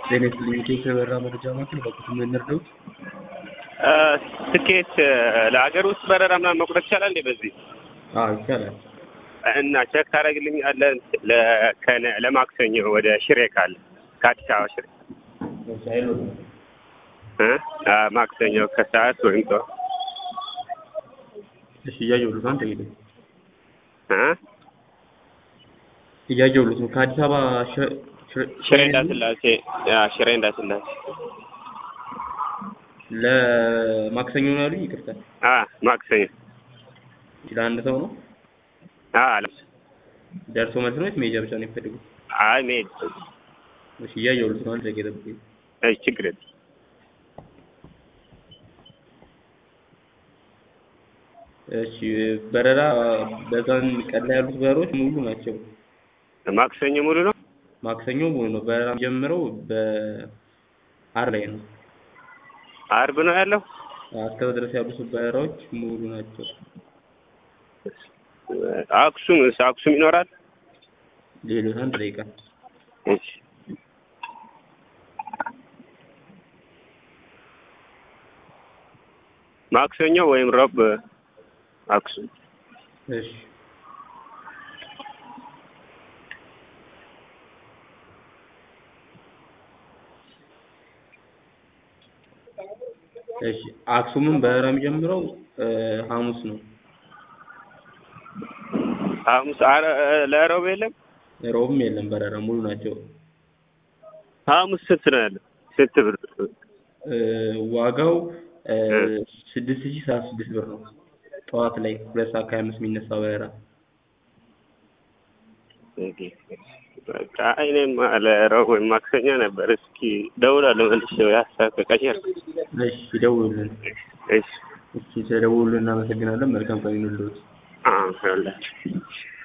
ጤና ይስጥልኝ የኢትዮ በረራ መረጃ ማዕከል በኩል የምንረዳው ትኬት ለሀገር ውስጥ በረራ ምናምን መቁረጥ ይቻላል እንዴ? በዚህ አዎ ይቻላል። እና ቼክ ታደርግልኛለህ? ለከነ- ለማክሰኞ ወደ ሽሬ ካለ ከአዲስ አበባ ሽሬ እ? አ- ማክሰኞ ከሰዓት ወይም ጠዋት እሺ እያየሁልህ ነው። አንተ ሄደ እ? እያየሁልህ ነው። ከአዲስ አበባ ሽ- ሽሬ- ሽሬ እንዳስላሴ አ፣ ሽሬ እንዳስላሴ ለማክሰኞ ነው ያሉኝ። ይቅርታ አ ማክሰኞ ለአንድ ሰው ነው አ አለ ደርሶ መልስ ነው ወይስ መሄጃ ብቻ ነው የሚፈልጉት? አይ መሄድ እሺ እያየሁልህ ነው። አንድ ደቂቃ ጠብቀኝ። አይ ችግር የለም። እሺ በረራ በዛን ቀን ላይ ያሉት በረሮች ሙሉ ናቸው። ማክሰኞ ሙሉ ነው። ማክሰኞ ሙሉ ነው። በረራ ጀምረው በአር ላይ ነው። አርብ ነው ያለው። እስከዛ ድረስ ያሉት በረራዎች ሙሉ ናቸው። አክሱም አክሱም ይኖራል። ሌሎች አንድ ደቂቃ እሺ ማክሰኞ ወይም ረብ አክሱም እሺ እሺ አክሱምን በረራ የሚጀምረው እ ሐሙስ ነው። ሐሙስ አረ ለረብ የለም። ሮብም የለም በረራ ሙሉ ናቸው። ሐሙስ ስንት ነው ያለው? ስንት ብር? እ ዋጋው እ ስድስት ሺህ ሰባ ስድስት ብር ነው። ጠዋት ላይ ሁለት ሰዓት ከሀያ አምስት የሚነሳ በረራ በቃ እኔም ለረብ ወይም ማክሰኞ ነበር። እስኪ ደውላለሁ መልሼ ሀሳብ ከቀየር እሺ ደውሉልን። እሺ እሺ ስለደውሉልን እናመሰግናለን። መልካም ቀን ይሁንልዎት። አዎ ይኸውልህ